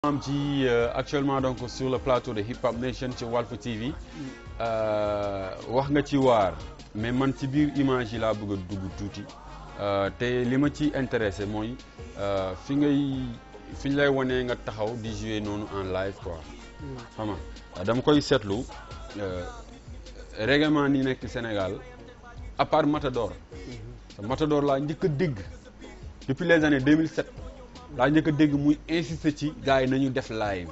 am ci actuellement donc sur le plateau de Hip Hop Nation ci Walf TV wax nga ci waar mais man ci biir image yi laa bëgg a dugg tuuti te li ma ci intéressé mooy fi ngay fi ñu lay wanee nga taxaw di jouer noonu en live quoi xam nga dama koy seetlu règlement ni nekk Sénégal à part Matador Matador laa njëkk a dégg depuis les années 2007 laa njëkk a dégg muy insister ci gars yi nañu def live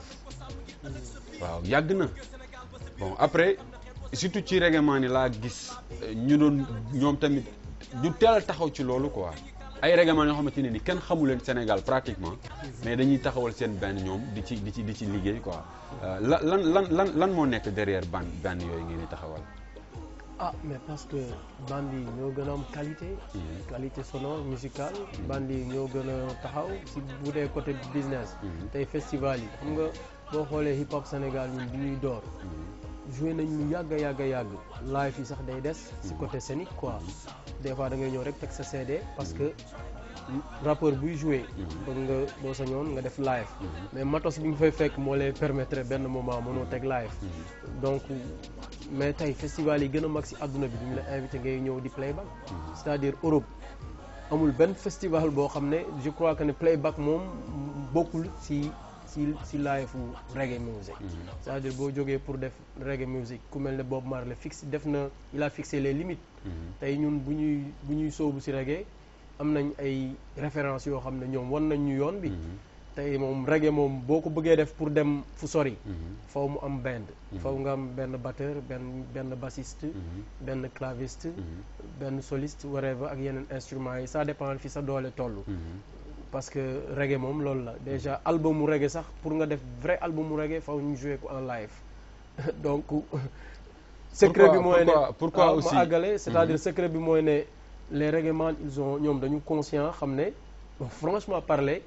waaw yàgg na bon après surtout ci règlement ni laa gis ñu doon ñoom tamit ñu teel a taxaw ci loolu quoi ay règlement yoo xamante ne ni kenn xamu leen Sénégal pratiquement mais dañuy taxawal seen benn ñoom di ci di ci di ci liggéey quoi lan lan lan lan lan moo nekk derrière ban benn yooyu ngeen di taxawal. ah mais parce que band yi ñoo gën a am qualité. qualité sonore musicale. band yi ñoo gën a taxaw si bu dee côté business. tey festival yi xam nga boo xoolee hip hop Sénégal ñun bi ñuy door. joué nañ lu yàgg yàgg yàgg live yi sax day des. si côté scénique quoi. des fois da ngay ñëw rek teg sa CD parce que rappeur buy joué. bëgg nga boo sañoon nga def live. mais matos bi nga fay fekk moo lay permettre benn moment mënoo teg live. donc mais tey festival yi gën a mag si àdduna bi duñu la invité ngay ñëw di playback. c'est-à-dire Europe amul benn festival boo xam ne je crois que ne playback moom bokkul si si si live reggae music. c'est-à-dire boo jógee pour def reggae music ku mel ne Bob Marley fixe def na il a fixé les limites. tey ñun bu ñuy bu ñuy sóobu si reggae am nañ ay références yoo xam ne ñoom wan nañ ñu yoon bi. tey moom reggae moom boo ko bëggee def pour dem fu sori. faw mu am band. faw nga am benn batteur benn benn bassiste. benn claviste. benn soliste whatever ak yeneen instruments yi ça dépend fi sa doole toll. parce que reggae moom loolu la déjà album mu reggae sax pour nga def vrai album mu reggae faw ñu jouer ko en live donc. secret bi mooy ne pourquoi aussi ma àggale c'est-à-dire secret bi mooy ne les reggaeman ils ont ñoom dañu conscient xam ne franchement parler.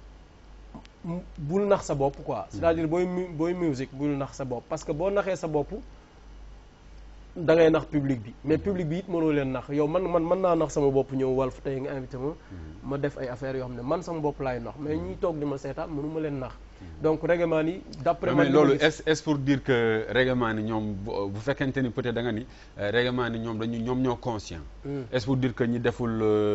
bul nax sa bopp quoi c'est-à-dire booy booy musique bul nax sa bopp parce que boo naxee sa bopp da ngay nax public bi mais public bi it mënoo leen nax yow man man mën naa nax sama bopp ñëw Walf tey nga invité ma ma def ay affaires yoo xam ne man sama bopp laay nax mais ñuy toog di ma seetaan mënu ma leen nax donc règlement yi d'après mais loolu est est pour dire que règlement ni ñoom bu fekkente ni peut-être da nga ni règlement ni ñoom dañu ñoom ñoo conscient est pour dire que ñi deful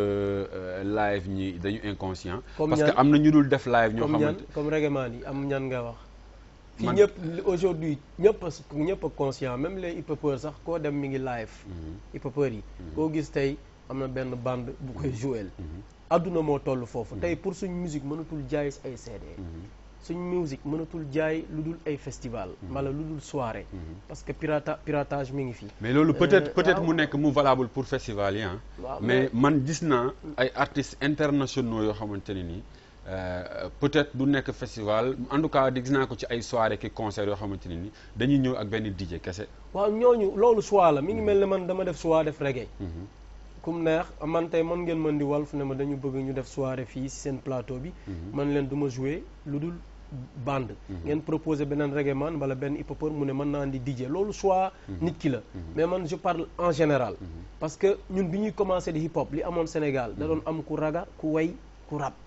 live ñi dañu inconscient parce que am na ñu dul def live ñoo xamante comme règlement yi am ñan nga wax fii ñëpp aujourd'hui ñëpp a ñëpp a conscient même les hip-hopeurs sax koo dem mi ngi live hip-hopeurs yi koo gis tey am na benn bande bu koy jouer adduna moo toll foofu tey pour suñ musique mënatul jaay ay CD suñ musique mënatul jaay lu dul ay festival wala lu dul soirée parce que pirata piratage mi ngi fi mais loolu peut-être peut-être mu nekk mu valable pour festival yi ah mais man gis naa ay artistes internationaux yoo xamante ne nii peut-être du nekk festival en tout cas gis naa ko ci ay soirée ki concert yoo xamante ne ni dañuy ñëw ak benn DJ kese waaw ñooñu loolu choix la mi ngi mel ne man dama def choix def reggae kum neex man tey man ngeen mën di Walf ne ma dañu bëgg ñu def soirée fii ci seen plateau bi man leen du ma jouer lu dul bande ngeen proposé beneen reggae man wala benn hip-hopeur mu ne mën naa di DJ loolu choix nit ki la mais man je parle en général parce que ñun bi ñuy commencé di hip-hop li amoon Sénégal da doon am ku raga ku way ku rap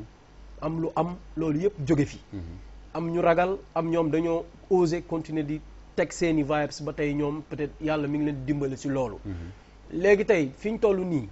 am lu am loolu yëpp jóge fi am ñu ragal am ñoom dañoo oser continuer di teg seeni vibes ba tey ñoom peut-être yàlla mi ngi leen di dimbali ci loolu léegi tey fi ñu toll nii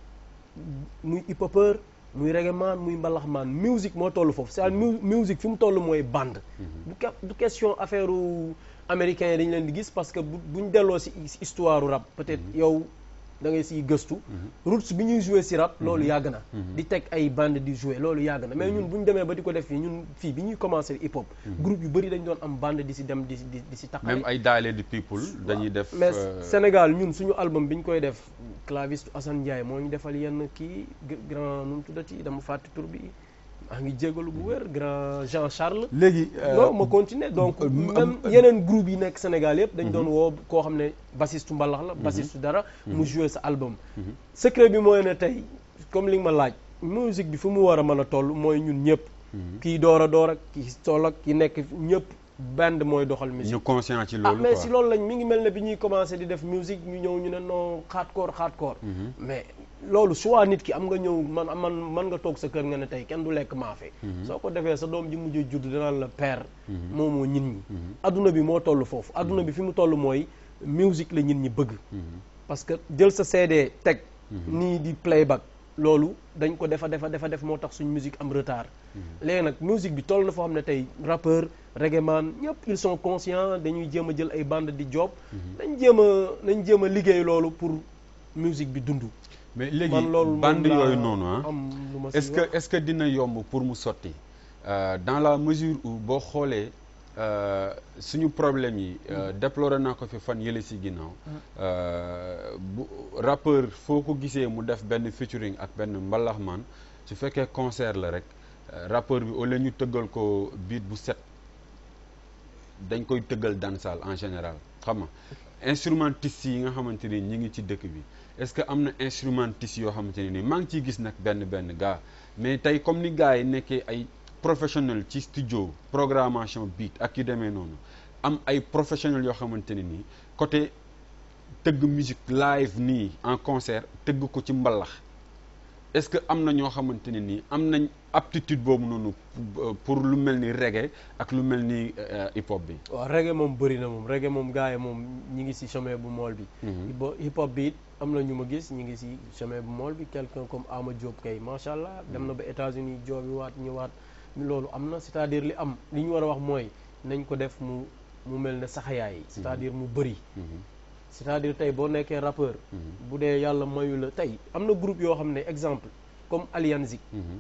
muy hip-hopeur muy reggaeman muy mbalaxmaan musique moo toll foofu c'est-à-dire musique fi mu toll mooy bande du question affaire américains yi dañu leen di gis parce que buñ delloo ci histoire rap peut-être yow da ngay siy gëstu roots bi ñuy jouer ci rap loolu yàgg na di teg ay bande di jouer loolu yàgg na mais ñun bu ñu demee ba di ko def fii ñun fii bi ñuy commencer hip hop groupe yu bëri dañ doon am bande di ci dem di di di ci taxaw même ay daale di people dañuy def mais Sénégal ñun suñu album bi ñu koy def claviste Assane Ndiaye moo ñu defal yenn kii grand nu mu tuddati dama fàtte tur bi maa ngi jégalu bu wér grand Jean Charles léegi non ma continuer donc même yeneen groupe yi nekk Sénégal yëpp dañ doon woo koo xam ne bassiste mbalax la bassiste dara mu jouer sa album secret bi mooy ne tey comme li nga ma laaj musique bi fu mu war a mën a toll mooy ñun ñëpp kii door a door ak kii toll ak ki nekk ñëpp band mooy doxal musique ñu conscient ci ah loolu mais quoi si loolu lañ mi ngi mel ne bi ñuy commencé di def musique ñu ñëw ñu ne non hardcore hardcore mais loolu soit nit ki am nga ñëw man man man nga toog sa kër nga ne tey kenn du lekk maafe soo ko defee sa doom ji mujj judd danaan la père moomoo nit ñi adduna bi moo toll foofu adduna bi fi mu toll mooy musique la nit ñi bëgg parce que jël sa CD teg nii di playback loolu dañ ko defa defa defa def moo tax suñ musique am retard léegi nag musique bi toll na foo xam ne tey rappeur reggae man ñëpp ils sont conscients dañuy jéem a jël ay bande di job dañ jéem a nañ jéem a liggéey loolu pour musique bi dund mais léegi man loolu bande moom laa yooyu noonu ah am lu ma si est-ce que wax. est-ce que dina yomb pour mu sotti Euh, dans la mesure où boo xoolee euh, suñu problème yi euh, déploré naa ko fi fan yële si ginnaaw euh, bu rappeur foo ko gisee mu def benn featuring ak benn mbalaxmaan su fekkee concert la rek euh, rappeur bi au lieu ñu tëggal ko beat bu set dañ koy tëggal dansal en général xam nga instrumentiste yi nga xamante ni ñi ngi ci dëkk bi est-ce que am na instrumentiste yoo xamante ne ni maa ngi ciy gis nag benn benn gars mais tey comme ni gars yi nekkee ay professionnel ci studio programmation beat ak yu demee noonu am ay professionnels yoo xamante ne nii côté tëgg musique live nii en concert tëgg ko ci mbalax est-ce que am na ñoo xamante ne nii am nañ aptitude boobu noonu pour- pour lu mel ni reggae ak lu mel ni euh, hip hop bi. waaw reggae moom bëri na moom reggae moom gars yi moom ñi ngi si chemin bu mool bi bo hip hop bi it am na ñu ma gis ñi ngi si chemin bu mool bi quelqu'un comme Ama Diop kay macha allah dem na ba États-Unis joobi waat ñëwaat loolu am na c'est-à-dire li am li ñu war a wax mooy nañ ko def mu mu mel ne saxayaay c'est-à-dire mu bëri c'est-à-dire tey boo nekkee rappeur bu dee yàlla mayu la tey am na groupe yoo xam ne exemple comme Alianzik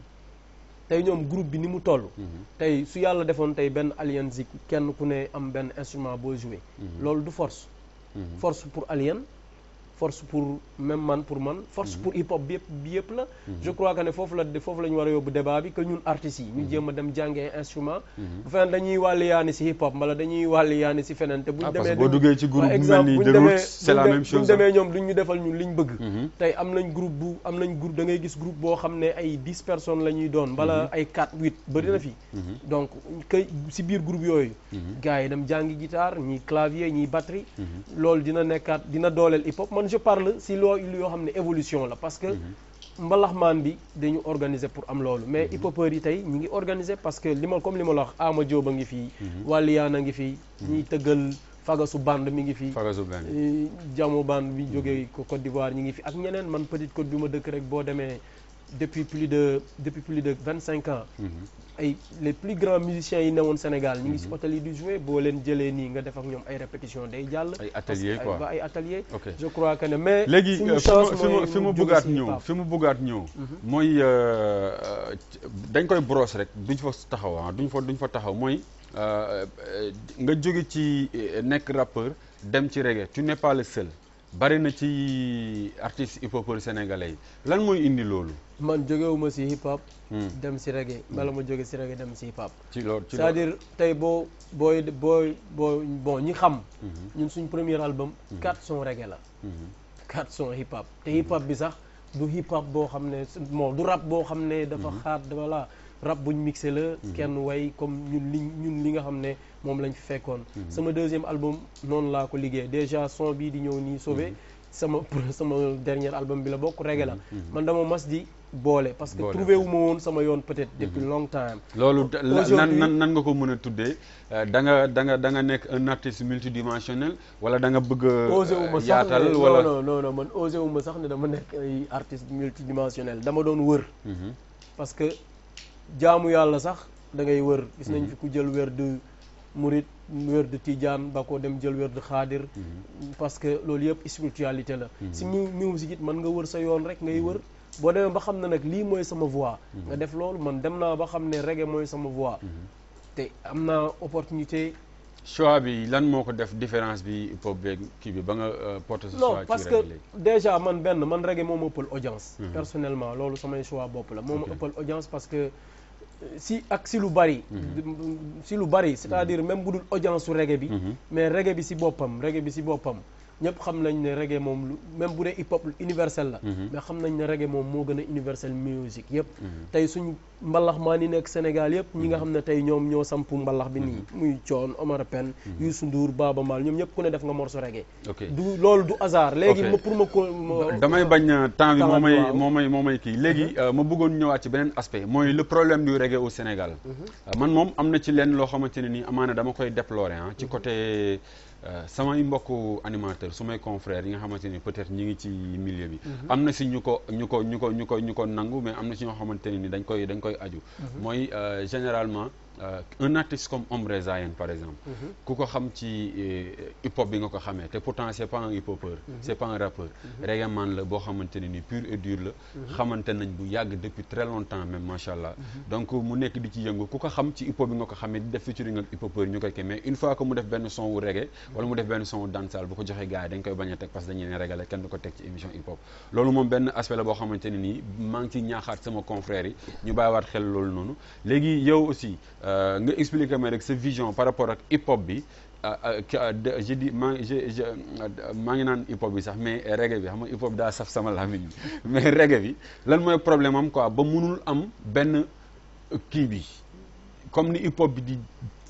tey ñoom groupe bi ni mu toll tey su yàlla defoon tey benn Alianzik kenn ku ne am benn instrument boo joué loolu du force force pour Alien force pour même man pour man force pour hip hop bi yëpp bi yëpp la je crois que ne foofu la foofu la ñu war a yóbbu débat bi que ñun artistes yi ñu jéem a dem jàngee instrument bu feneen dañuy wàlli yaani si hip hop mbala dañuy wàlli yaani si feneen te buñ Ah, parce demee que boo duñ- duggee ci groupe par bu mel ni buñ The demee- Roots, c'est la buñ même de- chose, buñ demee ñoom duñ ñu defal ñun liñ bëgg tey am nañ groupe bu am nañ groupe da ngay gis groupe boo xam ne ay dix personnes la ñuy doon mbala ay quatre huit bëri na fi donc kay si biir groupe yooyu gars yi dem jàngi guitare ñi clavier ñi batterie loolu dina nekkaat dina dooleel hip hop man je parle si loo yoo xam ne évolution la parce que mbalaxmaan bi dañu organiser pour am loolu mais hip hopeurs yi tey ñi ngi organiser parce que li ma comme li ma la wax Ama Diop a ngi fii Waliyaan a ngi fii ñiy tëggal fagasu band mi ngi fii Fagasu benn. Eh, Jamo Band bi jógee ko Côte d'Ivoire ñi ngi fi ak ñeneen man Petite Côte bi ma dëkk rek boo demee depuis plus de depuis plus de vingt cinq ans ay les plus grands musiciens yi newoon Sénégal ñi ngi si hôtel yi di jouer boo leen jëlee nii nga def ak ñoom ay répétition day jàll Ay parce atelier que quoi. ba ay atelier Ok. je crois que ne mais léegi suñu euh, fi chance ma fi ma mooy fi ma mu jóge bëggaat si ñëw hip-hop. fi ma bëggaat ñëw mooy euh, euh, dañ koy brosse rek duñ fa taxaw ah duñ fa duñ fa taxaw mooy euh, euh, nga jóge ci euh, nekk rappeur dem ci reggae tu n'es pas le seul bari na ci artistes hip hopeurs sénégalais yi lan mooy indi loolu man jógewuma si hip hop Hmm. dem si reggae bala ma jóge si reggae dem si hip hop ci loolu ci loolu c'est-à-dire tey boo booy booy boo bon ñi xam ñun suñ premier album quatre sons reggae la quatre sons hip hop te hip hop bi sax du hip hop boo xam ne bon du rap boo xam ne dafa xaat voilà rap buñ mixé la kenn way comme ñun li ñun li nga xam ne moom lañ fi fekkoon sama deuxième album noonu laa ko liggéey déjà son bii di ñëw nii sauvé sama sama dernier album bi la bokk reggae la man dama mas di boole parce que Boole, trouvé ok. wu ma woon sama yoon peut-être depuis long time loolu da- la- Aujourd'hui- nan nan nan nga ko mën a tuddee euh, da nga da nga da nga nekk un artiste multidimensionnel wala da nga bëgg a osé wu ma sax yaatal ne wala non non non man osé wu ma sax ne dama nekk ay artiste multidimensionnel dama doon wër Mhm. parce que jaamu yàlla sax da ngay wër gis nañ fi ku jël wér de murit wér de tijaan ba ko dem jël wér de xaadir parce que loolu yëpp spiritualité la si mu musique it mën nga wër sa yoon rek ngay wër boo demee ba xam ne nag lii mooy sama voix nga def loolu man dem naa ba xam ne reggae mooy sama voix te am naa opportunité choix bi lan moo ko def différence bi hip hop beeg kii bi ba nga euh, porter ce non choix parce ci que reggae léegi. déjà man benn man reggae moo ma ëppal audience personnellement loolu samay choix bopp la moo ma Ok. ëppal audience parce que euh, si ak si lu bari si lu bari c'est-à-dire même bu dul audience su reggae bi mais reggae bi si boppam reggae bi si boppam ñëpp xam nañ ne reggae moom lu même bu dee hip hop universel la Mhm. mais xam nañ ne reggae moom moo gën a universel musique yëpp Mhm. tey suñu mbalax maa ni nekk Sénégal yëpp ñi nga xam ne tey ñoom ñoo samp mbalax bi nii muy Thione Omar Pène Youssou Ndour Baaba Maal ñoom ñëpp ku ne def nga morceau reggae ok du loolu du hasard léegi Ok. ma pour ma ko ma- damay bañ euh, temps bi Temps moo bi, may waaw. moo may moo may kii léegi euh, ma bëggoon ñëwaat ci beneen aspect mooy le problème du reggae au Sénégal Euh, man moom am na ci lenn loo xamante ne nii amaana dama koy déplorer ah ci côté euh, samay mbokku animateur su may confrères yi nga xamante ni peut-être ñi ngi ci milieu bi am na si ñu ko ñu ko ñu ko ñu ko ñu ko nangu mais am na si ñoo xamante ne ni dañ koy dañ koy aju mooy euh, généralement euh, un artiste comme Ombre Zayen par exemple ku ko xam ci euh, hip hop bi nga ko xamee te pourtant c'est pas un hip hopeur c'est pas un rappeur reggae man la boo xamante ne ni pur et dur la xamante nañ bu yàgg depuis très longtemps même macha allah donc mu nekk di ci yëngu ku ko xam ci hip hop bi nga ko xamee di def featuring ak hip hopeur ñu koy kii mais une fois que mu def benn son wu reggae wala mu def benn son wu dancehall bu ko joxee gars yi dañ koy bañ a teg parce que dañuy ne reggae la kenn du ko teg ci émission hip hop loolu moom benn aspect la boo xamante ne nii maa ngi ciy ñaaxaat sama confrères yi ñu bàyyiwaat xel loolu noonu léegi yow aussi euh, nga expliquer ma rek sa vision par rapport ak hip hop bi ah, ah, ki- ah, de- je dis maa je je maa ngi naan hip hop bi sax mais reggae bi xam nga hip hop daa saf sama làmmiñ mais reggae bi lan mooy problème am quoi ba munul am benn kii bi comme ni hip hop bi di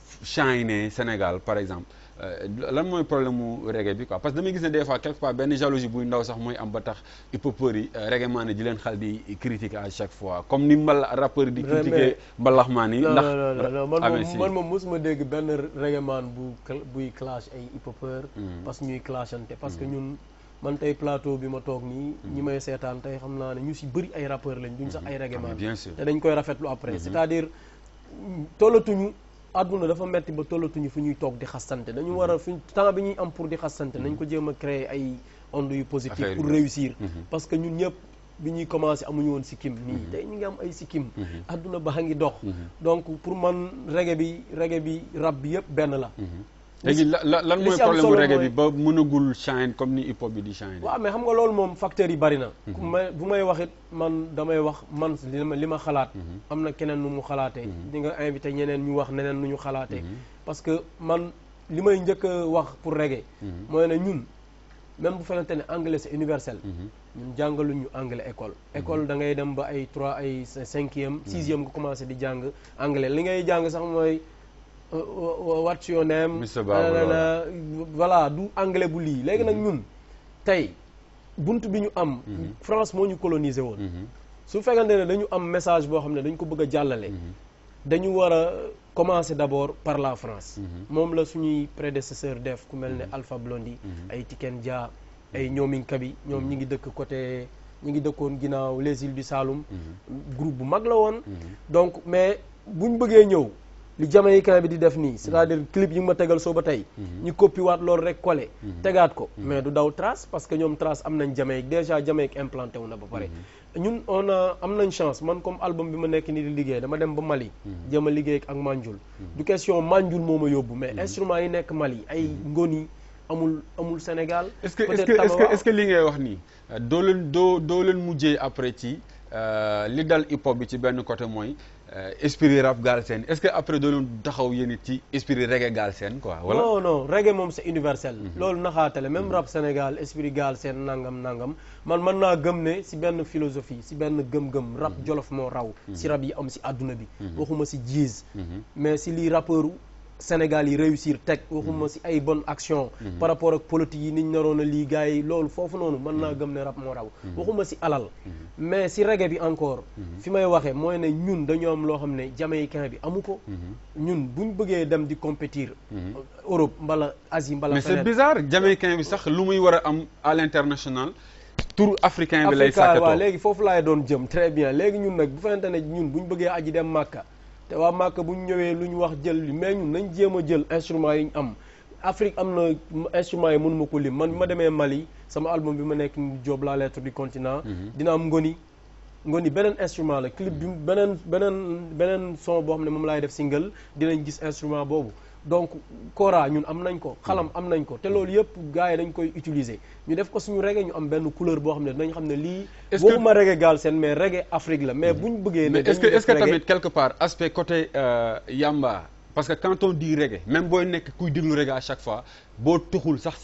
shine Sénégal par exemple euh, lan mooy problème mu reggae bi quoi parce que damay gis ne des fois quelque part benn jalousie buy ndaw sax mooy am ba tax hip hopeurs yi euh, reggae maan di leen xal di critiquer à chaque fois comme ni mbala rappeur di Mais- critiquer mbalax maan yi non ndax non non non man amee moom si man moom mosuma dégg benn reggae man bu cl- buy clash ay hip hopeur Mhm. parce que ñuy clashante parce que ñun man tey plateau bi ma toog nii ñi may seetaan tey xam naa ne ñu si bëri ay rappeur lañ duñ sax ay reggae Ah, mais man bien sûr te dañ koy rafetlu après c'est-à-dire mm, tollatuñu àdduna dafa metti ba tollatuñu fu ñuy toog di xasante dañu war a fi temps bi ñuy am pour di xasante nañ ko jéem a créer ay ondes yu positif Affaire pour yu- réussir Mhm. parce que ñun ñëpp bi ñuy commencé amuñu woon sikkim nii tey ñu ngi am ay sikkim àdduna ba ngi dox donc pour man reggae bi reggae bi rap bi yëpp benn la léegi la la lan li mooy si am problème mu solo reggae mooy- bi ba mënagul shine comme ni hip hop bi di shine waaw mais xam nga loolu moom facteurs yi bari na ku may bu may wax it man damay wax man li ma li ma xalaat am na keneen nu mu xalaatee di nga invité ñeneen ñu wax neneen nu ñu xalaatee parce que man li may njëkk a wax pour reggae mooy ne ñun même bu fekkente ne anglais c'est universel ñun jàngaluñ ñu anglais école école da ngay dem ba ay trois ay cinquième sixième nga commencé di jàng anglais li ngay jàng sax mooy uh, uh, what's your name Mr. Babou, nanana, voilà du anglais bu lii léegi nag ñun tey bunt bi ñu am France moo ñu colonisé woon su fekkante ne dañu am message boo xam ne dañ ko bëgg a jàllale dañu war a commencer d'abord par la France moom la suñuy prédécesseur def ku mel ne Alpha Blondy ay Tiken Jah ay ñoomin Kabi ñoom ñi ngi dëkk côté ñi ngi dëkkoon ginnaaw les îles du Saloum groupe bu mag la woon donc mais buñ bëggee ñëw li jamaïcain bi di def nii c'est-à-dire clip yi nga ma tegal soo ba tey ñu copie waat loolu rek collé tegaat ko mais du daw trace parce que ñoom trace am nañ Jamaïque déjà Jamaïque implanté wu na ba pare ñun on a am nañ chance man comme album bi ma nekk nii di liggéey dama dem ba Mali jéem a liggéey ak Manjul du question Manjul moo ma yóbbu mais instrument yi nekk Mali ay ngoni amul amul Sénégal est-ce que est-ce peut-être que est-ce que Tabawa. est-ce que li ngay wax nii euh, doo leen doo doo leen mujjee après ci euh, li dal hip hop bi ci benn côté mooy euh, esprit rap Galsen est-ce que après doo leen taxaw yéen it ci esprit reggae Galsen quoi wala non non reggae moom c'est universel loolu naxaatale même rap Sénégal esprit gaal seen nangam nangam man mën naa gëm ne si benn philosophie si benn gëm-gëm rap jolof moo raw si rap yi am si àdduna bi waxuma si jiz mais si lii rappeuru Sénégal yi réussir teg waxuma si ay bonne action par rapport ak politique yi niñ naroon a lii gars yi loolu foofu noonu mën naa gëm ne rap moo raw waxuma si alal mais si reggae bi encore fi may waxee mooy ne ñun dañoo am loo xam ne jamaïcain bi amu ko ñun buñ bëggee dem di compétir Europe mbala Asie mbala mais c'est feneen bizarre jamaïcain bi sax lu muy war a am à l'international tour africain bi lay Africa waaw sàkkatoo léegi foofu laay doon jëm très bien léegi ñun nag bu fekkente ne ñun bu ñu bëggee aji dem Màkka te waa Màkka bu ñu ñëwee lu ñu wax jël li mais ñun nañ jéem a jël instrument yi ñu am Afrique am na instrument yi mënuma ko lim man bi ma demee Mali sama album bi ma nekk ni Diop la lettre du continent dina am ngoni ngoni beneen instrument la clip bi beneen beneen beneen son boo xam ne moom laay def single dinañ gis instrument boobu donc kora ñun am nañ ko xalam am nañ ko te loolu yëpp gars yi dañ koy utiliser ñu def ko suñu reggae ñu am benn couleur boo xam ne dinañ xam ne lii Est-ce que- waxuma reggae Galsen mais reggae Afrique la mais buñ bëggee ne mais est-ce que dañuy est-ce que def reggae- tamit quelque part aspect côté euh, yamba parce que quand on dit reggae même booy nekk kuy déglu reggae à chaque fois boo tuxul sax cigarette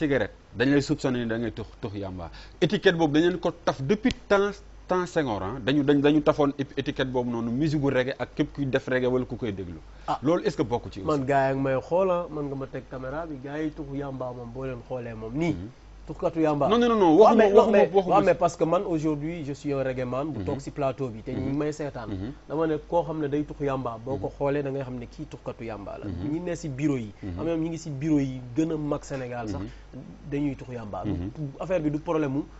dañ lay soupçonné ni da ngay tux tux yàmba étiquette boobu dañ leen ko taf depuis temps temps Senghor ah dañu dañ dañu tafoon étiquette boobu noonu musique gu reggae ak képp kuy def reggae wala ku koy déglu Ah. loolu est-ce que bokk ci aussi man gars yi ak may xoola man nga ma teg caméra bi gars yi tuxu yamba moom boo leen xoolee moom nii tuxkatu yamba non non non non waaw waxuma mais waxuma mais- waxuma waaw, mais parce que man aujourd'hui je suis un reggae man bu toog si plateau bi te ñu ngi may seetaan dama ne koo xam ne day tux yamba boo ko xoolee da ngay xam ne kii tuxkatu yamba la ñi ne si bureau yi am na ñi ngi si bureau yi gën a mag Sénégal sax dañuy tux yamba affaire bi du problème mu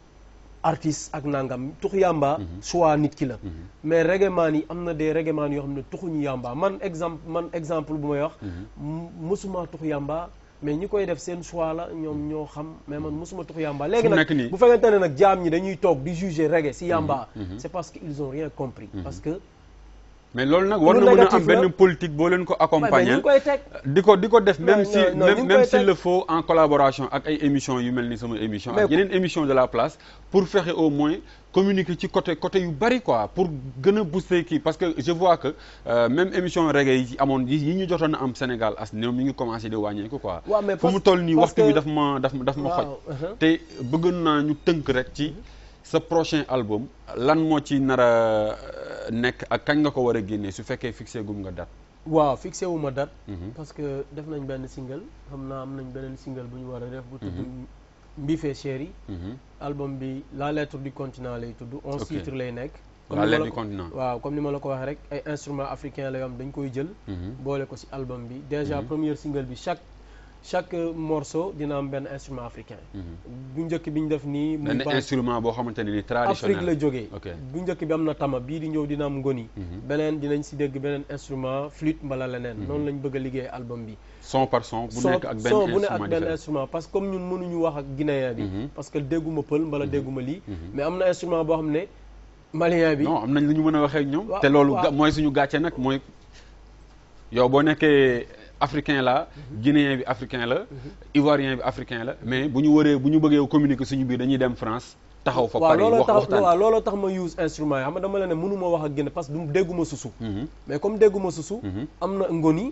artiste ak nangam tux yamba choix nit ki la mais reggae man yi am na des reggae man yoo xam ne tuxuñu yamba man exemple man exemple bu may wax m- musuma tux yamba mais ñi koy def seen choix la ñoom ñoo xam mais man musuma tux yamba léegi Fu mu nag nekk nii- bu fekkente ne nag jaam ñi dañuy toog di juger reggae si yamba c'est parce que ils ont rien compris parce que mais loolu nag war Lu na mën a négatif am benn la. politique boo leen ko waaye mais ñu accompagner ngi koy teg di ko di ko def même Non, si non, non, ñu même ngi même koy s'il teg. le faut en collaboration ak ay émissions yu mel ni sama émission ak Mais- yeneen émission de la place pour fexe au moins communiquer ci côté côté yu bari quoi pour gën a booster kii parce que je vois que euh, même émission reggae yi ci amoon yi yi ñu jotoon a am Sénégal as néew mi ngi commencé di wàññeeku quoi waaw mais fu mu parce- toll nii parce waxtu bi que- daf ma daf ma daf ma xoj waaw uh-huh. te bëgg naa ñu tënk rek ci sa prochain album lan moo ci nar a euh, nekk ak kañ nga ko war a génnee su fekkee fixé gum nga date waaw fixé wu ma date Mhm. parce que def nañ benn single xam naa am nañ beneen single bu ñu war a def bu tudd Mbife Chéri Mhm. album bi la lettre du continent lay tudd onze Ok. titres lay nekk La ni ma lettre la du ko- continent. waaw comme ni ma la ko waxee rek ay instruments africains la yoo xam dañ koy jël Mhm. boole ko ci album bi déjà première single bi chaque chaque morceau dina am benn instrument africain bu njëkk bi ñu def nii muy benn ba- instrument boo xamante ne ni traditionnel Afrique la jógee ok bu njëkk bi am na tama bii di ñëw dina am ngoni beneen dinañ ci dégg beneen instrument flûte mbala leneen noonu lañ bëgg a liggéey album bi son par son bu son nekk ak benn son bu ne ak instrument benn différent instrument parce que comme ñun mënuñu wax ak guinéen bi Mhm. parce que dégguma pël mbala dégguma lii mais am na instrument boo xam ne malien bi non am nañ lu ñu mën a waxee ak ñoom Waaw, te loolu waaw. ga- mooy suñu gàcce nag mooy yow boo nekkee africain la guinéen bi africain la ivoirien bi africain la mais bu ñu waree bu ñu bëggee communiquer suñu biir dañuy dem France taxaw fa waaw Paris looloo wax tax waxtaan waaw looloo tax ma use instrument yi xam nga dama la ne mënuma wax ak guinéen parce que du dégguma susu Mhm. mais comme dégguma susu Mhm. am na ngoni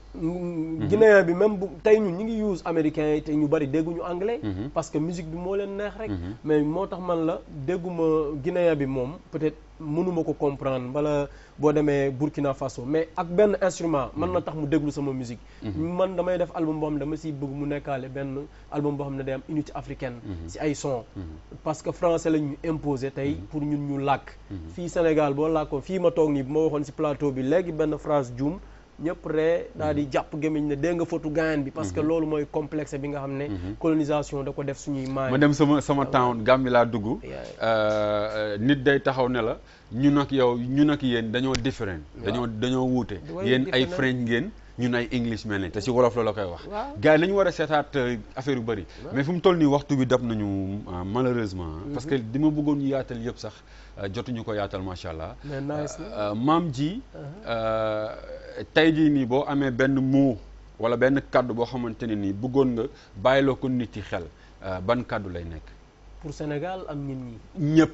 mm, guinéen bi même bu tey ñun ñi ngi use américain yi te ñu bari dégguñu anglais Mhm. parce que musique bi moo leen neex rek Mhm. mais moo tax man la dégguma guinéen bi moom peut-être mënuma ko comprendre wala boo demee Burkina Faso mais ak benn instrument mën na tax mu déglu sama musique man damay def album boo xam ne dama siy bëgg mu nekkaale benn album boo xam ne day am unité africaine si ay son parce que français la ñu imposé tey pour ñun ñu làkk fii Sénégal boo làkkoon fii ma toog nii bu ma waxoon si plateau bi léegi benn phrase juum ñëpp ree daal di jàpp gémmiñ ne dégg nga fotu gaayan bi parce que loolu mooy complexe bi nga xam ne colonisation da ko def suñuy maay ma dem sama sama town Gambie laa dugg Yeah. euh, nit day taxaw ne la ñun ak yow ñun ak yéen dañoo different dañoo dañoo wuute Ouais, yéen ay different. French ngeen ñun ay English mel ne te si wolof la la koy wax Waaw. gars yi nañu war a seetaat euh, affaire yu bëri mais fu mu toll nii waxtu bi dab nañu euh, malheureusement parce que di ma bëggoon ñu yaatal yëpp sax euh, jotuñu ko yaatal macha allah mais nice na Euh, maam ji euh, tey jii nii boo amee benn mot wala benn kàddu boo xamante ne nii bëggoon nga bàyyiloo ko nit yi xel euh, ban kàddu lay nekk pour Sénégal am nit ñi ñëpp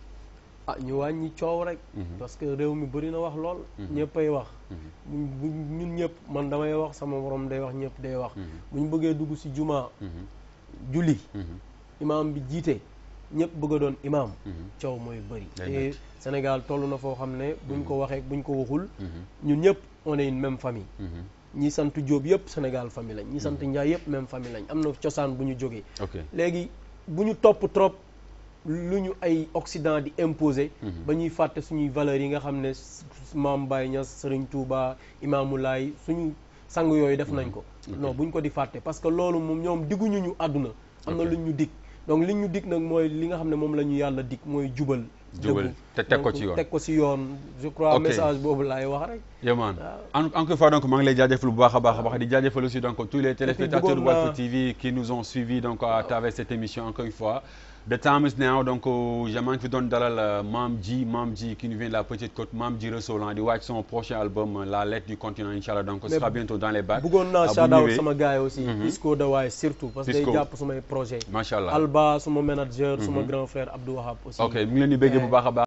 ah ñu wàññi coow rek parce que réew mi bëri na wax lool ñëppay wax buñ bu ñun ñëpp man damay wax sama borom day wax ñëpp day wax bu ñu bëggee dugg ci jumaa julli imaam bi jiite ñëpp bëgg a doon imaam coow mooy bëri Day te metti. Sénégal toll na foo xam ne buñ ko waxee buñ ko waxul ñun ñëpp on est une même famille ñi sant Jóob yëpp Sénégal famille lañ ñi sant Njaay yëpp même famille lañ am na cosaan bu ñu jógee ok léegi bu ñu topp trop lu ñu ay Occident di imposer. ba ñuy fàtte suñuy valeurs yi nga xam ne s- Maam Baye Niass Serigne Touba Imaamu Laay suñu sang yooyu def nañ ko. non bu ñu ko di fàtte parce que loolu moom ñoom digguñu ñu àdduna. am na Ok. lu ñu dig donc li ñu dig nag mooy li nga xam ne moom la ñu yàlla dig mooy jubal. Jubal, dëggu. te teg ko Donc, ci yoon. teg ko ci yoon je crois Ok. message boobu laay wax rek. Yaman en encore une fois donc maa ngi lay jaajëfal bu baax a baax a baax di jaajëfal aussi donc tous les téléspectateurs de bëggoon naa- Walf TV qui nous ont suivis donc à travers cette émission encore une fois the time is now donc euh, maa ngi fi doon dalal euh, Mame Dji Mame Dji qui nous vient de la Petite Côte Mame Dji Ressolan di wàcc son prochain album euh, La Lettre du Continent inchallah donc ce Mais sera bientôt dans les bacs bëggoon naa Ah, bu shout out ñëwee, sama gars yi aussi. Isco de waaye surtout parce que day Isco. jàpp sumay projet macha allah Alba suma manager suma grand frère Abdou Wahab aussi. ok mu ngi leen di béggee bu baax a baax